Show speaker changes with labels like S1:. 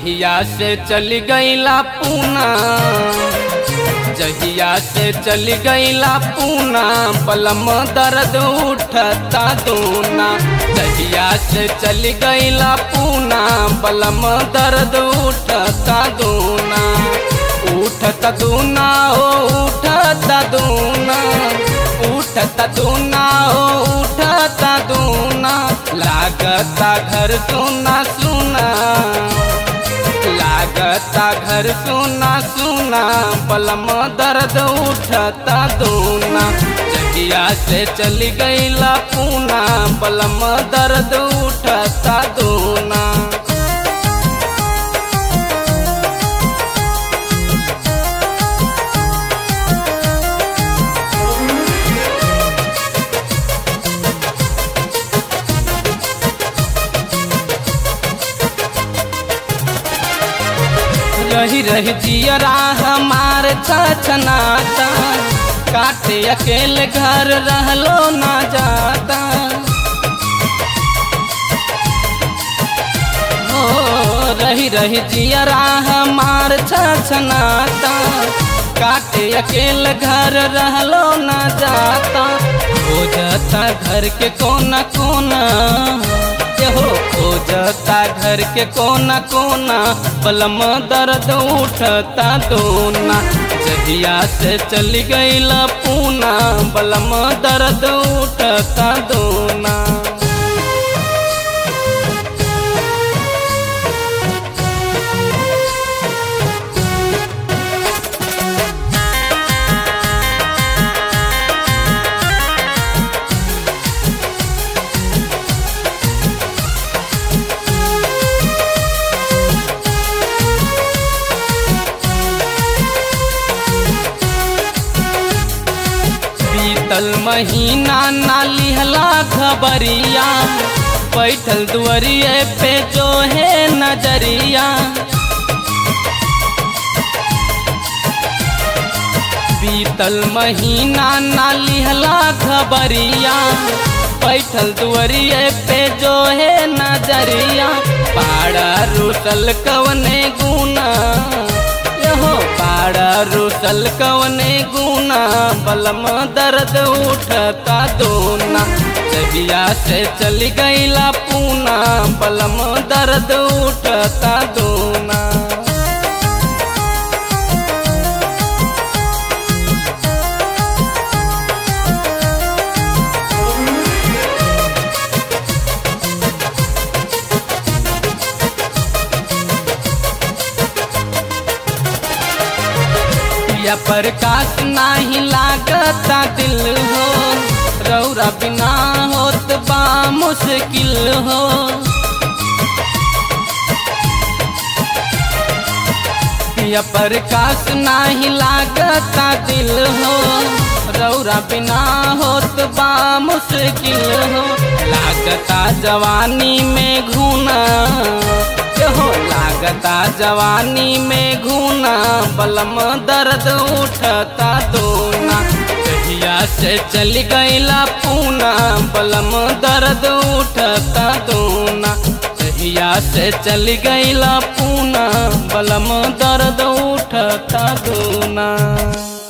S1: जहिया से चली गईला पूना जहिया से चली गईला पूना पलम दर्द उठता दूना जहिया से चली गईला पूना पलम दर्द उठता दूना उठता दूना हो उठता दूना उठता दूना हो उठता दूना लागता घर सुना सुना लागता घर सुना सुना पलम दर्द उठता दूना जगिया से चली गईला पूना पलम दर्द उठता दूना रही रही जियरा हमार छछनाता काटे अकेले घर रहलो ना जाता हो रही रही जियरा हमार छछनाता काटे अकेले घर रहलो ना जाता हो जाता घर के कोना कोना हो खोजता घर के कोना कोना बलम दर्द उठता दोना जहिया से चली गईला पूना बलम दर्द उठता दोना बीतल महीना ना लिहला खबरिया बैठल दुआरिए पे जो है नजरिया बीतल महीना ना लिहला खबरिया बैठल दुआरिए पे जो है नजरिया पाड़ा रुसल कवने गुना हो पाड़ा रुसल कवने गुना बलम दर्द उठता दोना जहिया से चली गईला पूना बलम दर्द उठता दोना या प्रकाश नाही लागता दिल हो रौरा बिना होत बा मुश्किल हो या प्रकाश नाही लागता दिल हो रौरा बिना होत बा मुश्किल हो लागता जवानी में घूना हो लागता जवानी में घूना बलम दर्द उठता दोना कहिया से चली गईला पूना बलम दर्द उठता दोना कहिया से चली गईला पूना बलम दर्द उठता दोना